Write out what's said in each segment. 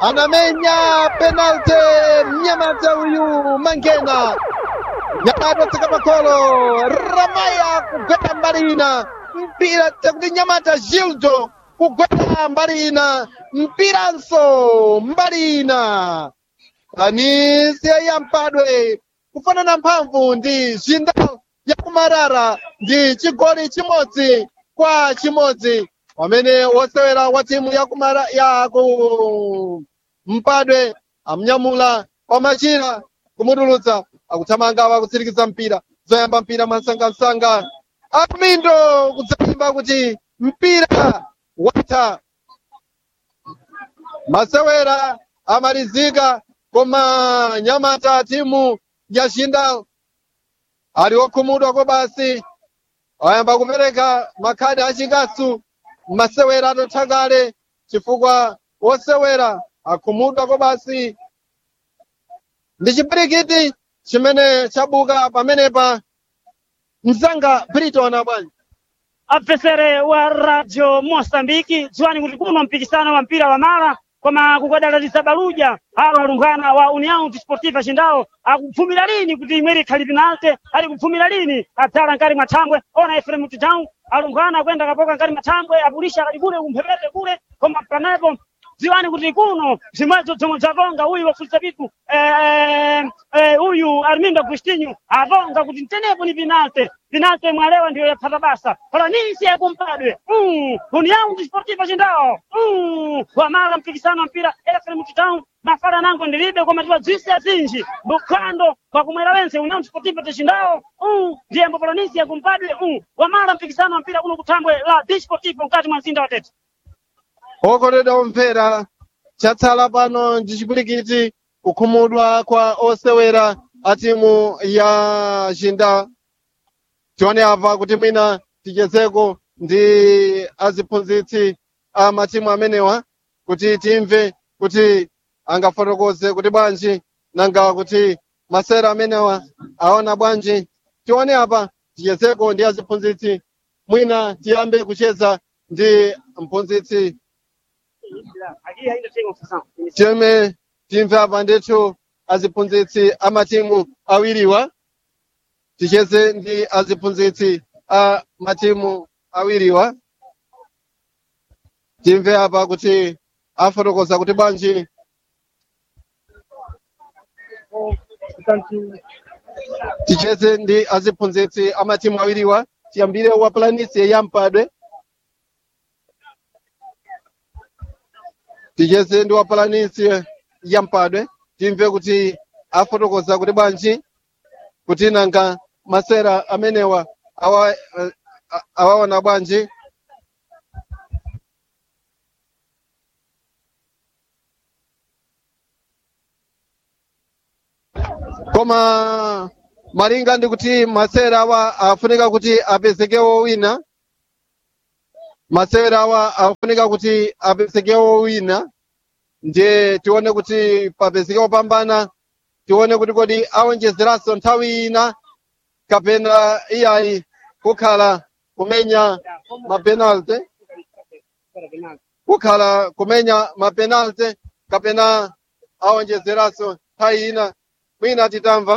anamenya penalty mnyamata uyu mangena nyamata tsika makolo ramaya kugweta mbali ina mpira tekuti nyamata gildo kugweta mbali ina mpiranso mbali ina anisia yampadwe kufanana mphamvu ndi zinda yakumarara ndi chigoli chimodzi kwa chimodzi pamene wosewera wa timu yakumara yaku mpadwe amnyamula pamachira kumutulutsa akuthamanga akutsirikiza mpira zoyamba mpira mwansangansanga akumindo kudzayimba kuti mpira watha masewera amalizika koma nyamata timu ya Jindal ali okhumudwa ko basi ayamba kupereka makhadi achikasu masewera atatha kale chifukwa wosewera akhumudwa ko basi ndi chipirikiti chimene chabuka pamenepa mzanga briton abwanji abvesere wa radio moçambique dziwani kuti kuno mpikisano wa mpira wa mala koma kukadalaliza baluja alo alumbwana wa união desportiva cindao akupfumira lini kuti imwe likhali pinalte ali kupfumira lini adzala nkali mwathambwe ona efrem town alumbwana akwenda kapoka nkali mwathambwe apulisha akali kule kumphepete kule koma panepo dziwani kuti kuno zimwezo zomwe zatonga uyu wafulisa pitu eh, eh, uyu armindo agostinho atonga kuti mtenepo ni pinalte pinalte mwalewa ndiyo yaphata basa palanisi yakumpadwe mm, união desportiva cindao mm, wamala mpikisano wa mpira efrem town mafala nango ndilibe koma tiwadzwise azinji bukhando kwakumwera wense união desportiva tecindao mm, ndiyembo palanisi yakumpadwe mm, wamala mpikisano wa mpira kuno kuthambwe la desportivo mkati mwa mzinda wa tete okondedwa omvera chatsala pano ndi chipirikiti kukhumudwa kwa osewera a timu ya Jindal tione apa kuti mwina tichezeko ndi aziphunzitsi a matimu amenewa kuti timve kuti angafotokoze kuti bwanji nanga kuti masera amenewa aona bwanji tione apa tichezeko ndi aziphunzitsi mwina tiyambe kucheza ndi mphunzitsi Aqui ainda tem confusão. tiyeme timve apa ndithu aziphunzitsi a matimu awiriwa ticheze ndi aziphunzitsi a matimu awiriwa timve apa kuti afotokoza kuti bwanji ticheze ndi aziphunzitsi a matimu awiriwa tiyambire wa planisi yampadwe ticheze ndi wa planisi yampadwe timve kuti afotokoza kuti bwanji kuti nanga masera amenewa awa eh, a- awaona bwanji koma malinga ndi kuti masera awa afunika kuti apezekewo wina masera awa afunika kuti apezekewo wina ndiye tione kuti papezekewo pambana tione kuti kodi awonjezeranso nthawi ina kapena iyayi kukhala kumenya mapenalty kukhala kumenya mapenalty kapena awonjezeranso nthawi ina mwina titamva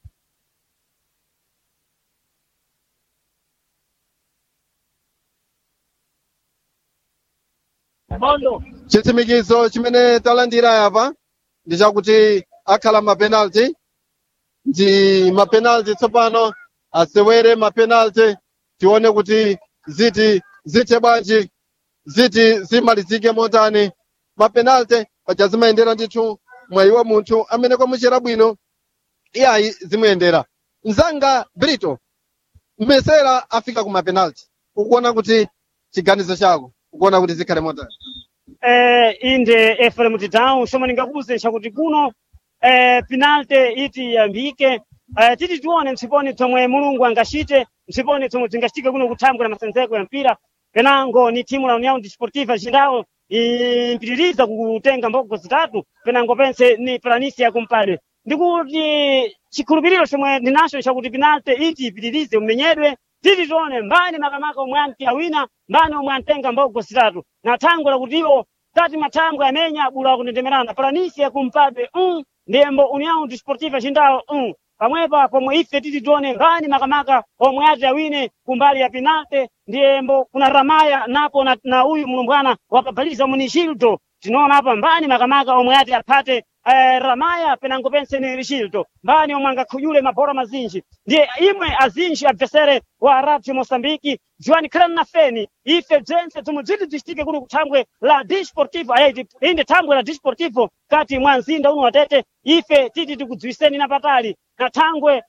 Bondo. chitsimikizo chimene talandira apa ndi chakuti akhala mapenalty ndi mapenalty tsopano asewere mapenalty tione kuti ziti zithe bwanji ziti zimalizike motani mapenalty paja zimayendera ndithu mwayiwa munthu amene kwamuchera bwino iyayi zimuyendera mzanga brito mmesera afika ku mapenalty ukuona kuti chiganizo chako ukuona kuti zikhale motani eh, inde Ephraim Town shoma ningakuze chakuti kuno eh, penalty iti yambike eh, titi tione mtsiponi tomwe mulungu angachite mtsiponi tomwe tingachitike kuno kuthambwe na masenzeko ya mpira penango ni timu la União Desportiva Jindal impitiriza kutenga mbogo zitatu penango pense ni planisi yakumpadwe ndikuti chikhulupiriro chomwe ndinacho chakuti penalty iti ipitirize umenyedwe titi tione mbani makamaka omwe ampiya wina mbani omwe amtenga mbogo zitatu na thango lakuti iwo kati mathangwe amenya bula kunendemerana palanisi kumpadwe um ndiyembo união desportiva cindalo um pamwepa pomwe ife titi tione ngani makamaka omwe ati awine kumbali ya pinate ndiyembo kuna ramaya napo na, na uyu mulumbwana wapabhaliza munishildo tinoona apa mbani makamaka omwe ati aphate eh, ramaya penango penseni rishildo mbani omwe angakhuyule mabhora mazinji ndiye imwe azinji abvesere wa radio mosambiki dziwani khalani na feni ife bzense tomwe bziti bzicitike kuno kuthambwe la disportivo ayiti inde thambwe la disportivo kati mwa mzinda uno watete ife titi tikudziwiseni napatali na thangwe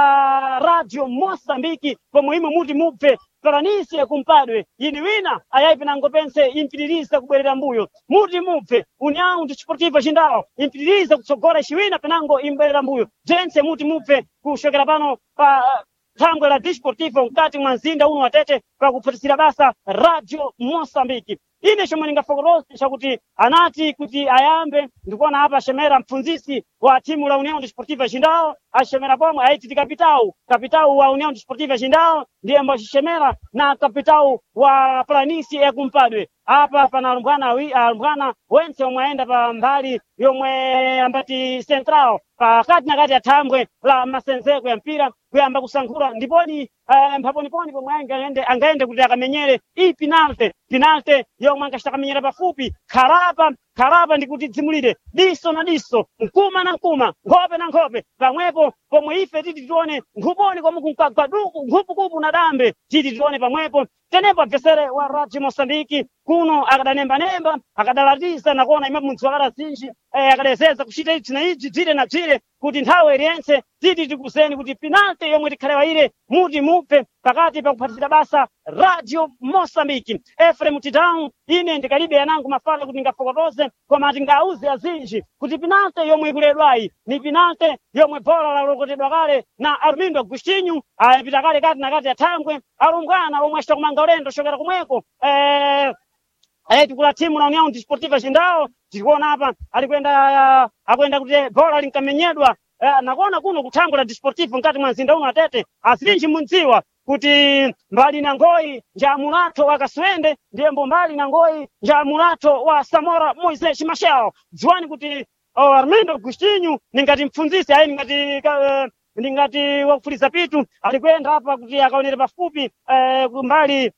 la radio mosambiki pomwe imwe muti mubve paranisi kumpadwe yini wina ayayi nango pense impitiriza kubwerera mbuyo muti mubve união desportivo cindao impitiriza kutsogora ciwina penango imbwerera mbuyo bzense muti mubve kushokera pano pa thangwe la disportivo mkati mwa mzinda uno watete pakuphatisira basa radio mosambiki ine chomwe ndingafokorose chakuti anati kuti ayambe ndikuona apa axemera mpfunzisi wa timu la união desportiva cindao axemera pomwe aititi kapitawu kapitawu wa união desportiva cindao ndiyembo axixemera na kapitawu wa planisi yakumpadwe apa pana alumbwana awi- alumbwana wense omwe ayenda pa mbali yomwe ambati central pakati na kati ya thambwe la masenzeko ya mpira kuyamba kusankhula ndiponi eh, mphaponiponi pomwe angaende angaende kuti akamenyere iyi pinalte pinalte yomwe angacitamenyera pafupi kharapa kharapa ndikuti dzimulire diso na diso mkuma na mkuma nkhope na nkhope pamwepo pomwe ife titi tione nkhuponi komwe kunkagwaduku nkhupukupu na dambe titi tione pamwepo tenepo abvesere wa radio mosambiki kuno akadanembanemba akadalatiza nakuona imapo munthu akada zinji eh, akadayeseza kuchita ichi na ichi dzire na dzire kuti nthawi iliyense titi tikuzeni kuti penalty yomwe tikhalewa muti mupfe pakati pa kuphatisira basa radio mosambiki efrem tidown ine ndikalibe yanangu mafala kuti ndingafokotoze koma tingauze azinji kuti penalty yomwe ikuledwayi ni penalty yomwe bhola lalokotedwa kale na armindo agustinho ayapita kale kati na kati ya thangwe alumbwana omwe acita kumanga ulendo chokera kumweko eh, Eh, tikula timu la União Desportiva Cindao tikuona apa alikwenda akwenda kuti bhola linkamenyedwa eh, nakuona kuno kuthangwe la Desportivo mkati mwa mzinda uno atete azinji mundziwa kuti mbali na ngoyi nja mulatho wa kaswende ndiyembo mbali na ngoyi nja mulatho wa samora moises machel dziwani kuti oh, armindo agustinho ningati mpfunzisi ayi ningati ka, eh, ndingati wakufuliza pitu alikwenda apa kuti akaonere pafupi eh, kumbali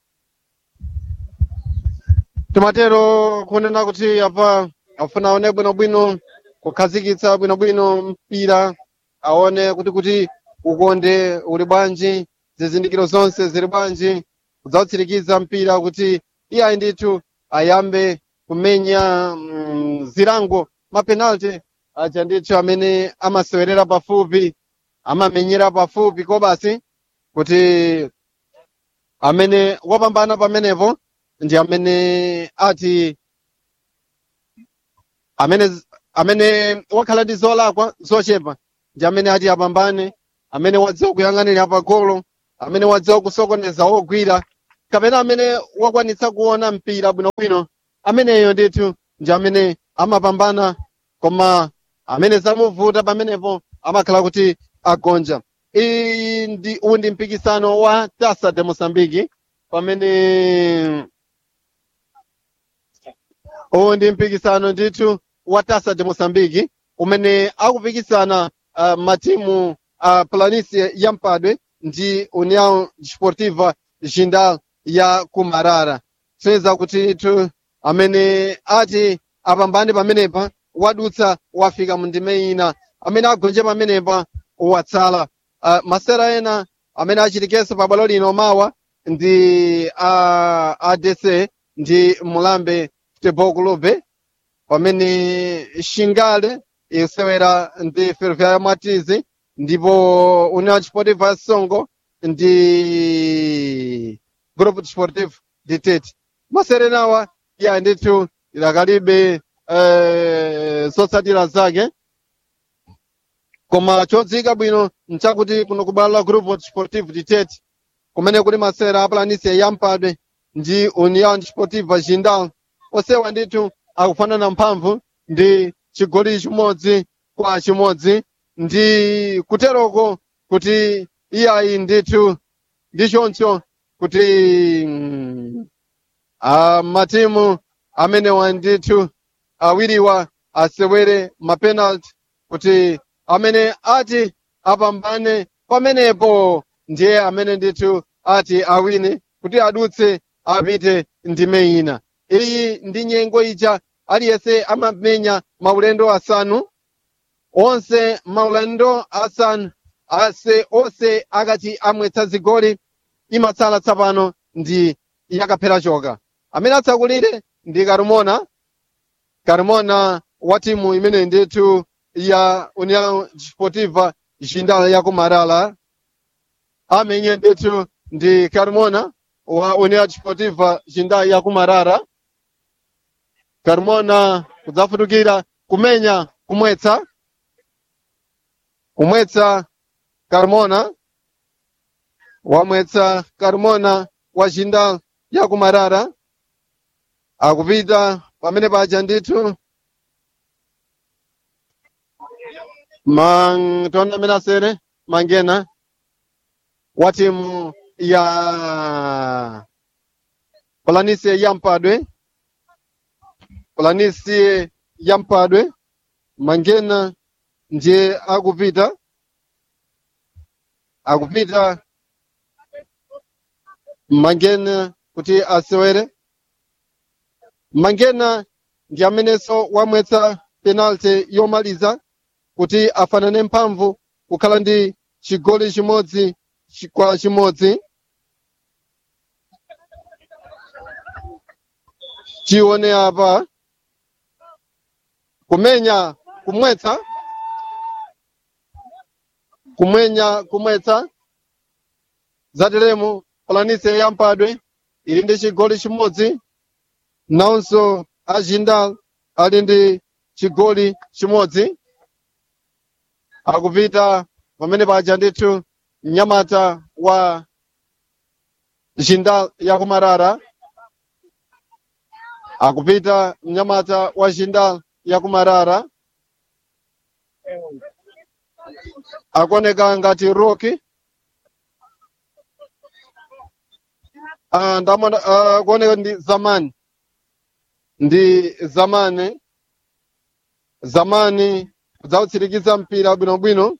timatero kunena kuti apa afuna aone bwinobwino kukhazikitsa bwinobwino mpira aone kuti kuti ukonde uli bwanji zizindikiro zonse zili bwanji kudzautsirikiza mpira kuti iyayi ndithu ayambe kumenya mm, zilango mapenalty aja ndithu amene amasewerera pafupi amamenyera pafupi kobasi kuti amene wapambana pamenepo ndi amene ati amene amene wakhala ndi zolakwa zochepa ndi amene ati apambane amene wadziwa kuyang'anira pagolo amene wadziwa kusokoneza wogwira kapena amene wakwanitsa kuona mpira bwinobwino ameneyo ndithu ndi amene amapambana koma amene zamuvuta pamenepo amakhala kuti agonja iyi ndi uwu ndi mpikisano wa tasa de mosambiki pamene uwu ndi mpikisano ndithu wa tasa de mosambiki umene akupikisana uh, matimu uh, planície ya mpadwe ndi união desportiva jindal ya kumarara seza kuti tu amene ati apambane pamenepa wadutsa wafika mu ndime ina amene agonje pamenepa watsala uh, masera ena amene achitikenso pa bwalo lino mawa ndi uh, adc ndi mulambe futebol clube pamene xingale isewera ndi ferroviária matizi ndipo união desportiva ya songo ndi grupo desportivo de tete maserenawa ya ndithu idakalibe eh, zotsatira zake koma chodzika bwino nchakuti kuno kubwalo la grupo desportivo de tete kumene kuli masera a planície ya mpadwe ndi união desportiva jindal osewa ndithu akufanana mphamvu ndi chigoli chimodzi kwa chimodzi ndi kuteroko kuti iyayi ndithu ndi choncho kuti mm, ah, matimu amenewa ndithu awiriwa asewere mapenalty kuti amene ati apambane pamenepo ndiye amene ndithu ati awine kuti adutse apite ndime ina iyi ndi nyengo ija aliyense amamenya maulendo asanu onse maulendo asanu ase onse akati amwetsa zigoli imatsala tsapano ndi yakaphera choka amene atsakulire ndi karumona karumona wa timu imene ndithu ya união desportiva jindal ya kumarala amenye ndithu ndi carmona wa união desportiva jindal ya kumarara carmona kudzafutukira kumenya kumwetsa kumwetsa carmona wamwetsa carmona wa jindal ya kumarara akupita pamene paja ndithu man tona amene asere mangena wa timu ya polanisie ya mpadwe polanisie ya mpadwe mangena ndiye akupita akupita mangena kuti asewere mangena ndi amenenso wamwetsa penalty yomaliza kuti afanane mphamvu kukhala ndi chigoli chimodzi chi- kwa chimodzi tione apa kumenya kumwetsa kumwenya kumwetsa zateremu polanise ya mpadwe ili ndi chigoli chimodzi nawonso ajindal ali ndi chigoli chimodzi akupita pamene paja ndithu mnyamata wa jindal ya kumarara akupita mnyamata wa jindal ya kumarara akuoneka ngati roki Ah, ndamona ah, kuoneka ndi zamani ndi zamani zamani kudzautsirikiza mpira bwinobwino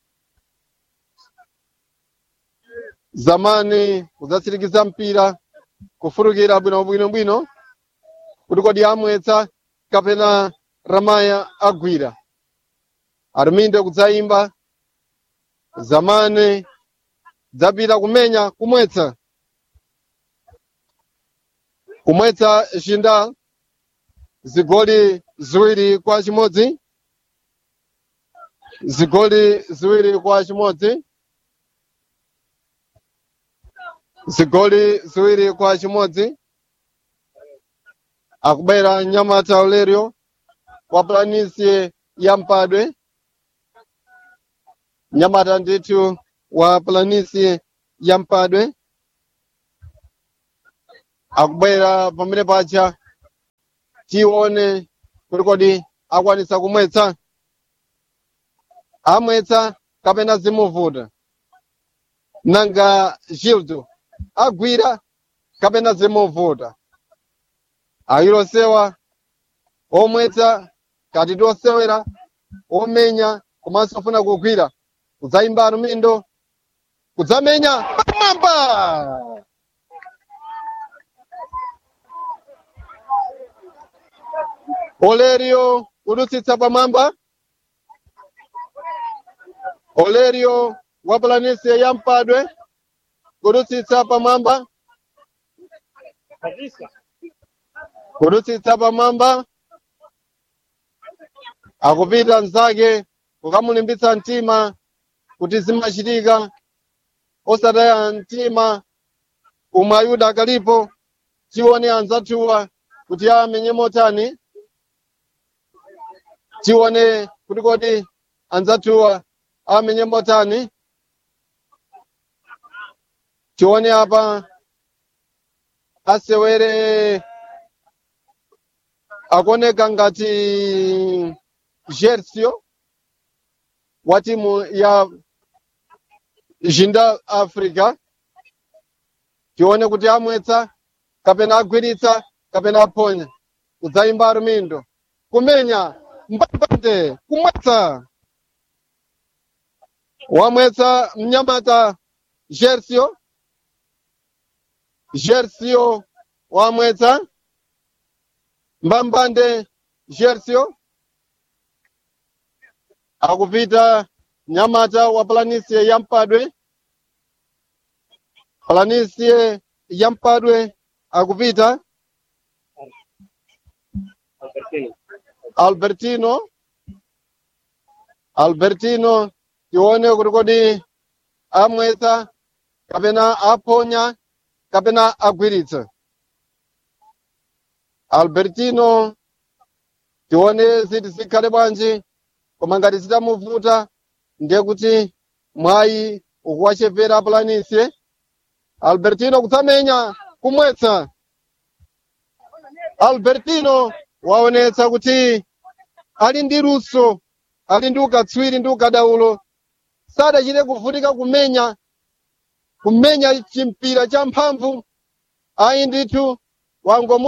zamani kudzatsirikiza mpira kufurukira bwinobwinobwino kuti kodi amwetsa kapena ramaya agwira aruminde kudzayimba zamani dzapita kumenya kumwetsa kumwetsa shinda zigoli ziwiri kwa chimodzi zigoli ziwiri kwa chimodzi zigoli ziwiri kwa chimodzi akubera nyamata olerio wa planisie ya mpadwe nyamata ndithu wa planisie ya mpadwe akubwera pamene paja tione kuti kodi akwanisa kumwetsa amwetsa kapena zimuvuta nanga gildo agwira kapena zimuvuta ayilosewa omwetsa kati tosewera omenya komanso ofuna kugwira kudzayimba alumindo kudzamenya pamwamba olerio kudutsitsa pamwamba olerio wa planisia ya mpadwe kudutsitsa pamwamba kabisa kudutsitsa pamwamba akupita mnzake kukamulimbitsa mtima kuti zimachitika osataya mtima umwe ayuda akalipo tione anzathuwa kuti amenye motani tione kuti kodi anzathuwa amenye motani tione apa asewere akuoneka ngati Gersio wa timu ya Jinda Africa tione kuti amwetsa kapena agwiritsa kapena aponya kudzayimba armindo kumenya mbambande kumwetsa wamwetsa mnyamata gersio gersio wamwetsa mbambande gersio akupita mnyamata wa planisie ya mpadwe planisie ya mpadwe akupita albertino albertino tione kuti kodi amwetsa kapena aponya kapena agwiritsa albertino tione ziti zikhale bwanji koma ngati zitamuvuta ndiye kuti mwayi ukuwachepera apulanisie albertino kutsamenya kumwetsa albertino waonetsa kuti ali ndi luso ali ndi ukatswiri ndi ukadaulo sadachite kuvutika kumenya kumenya chimpira cha mphamvu ayi ndithu wangomu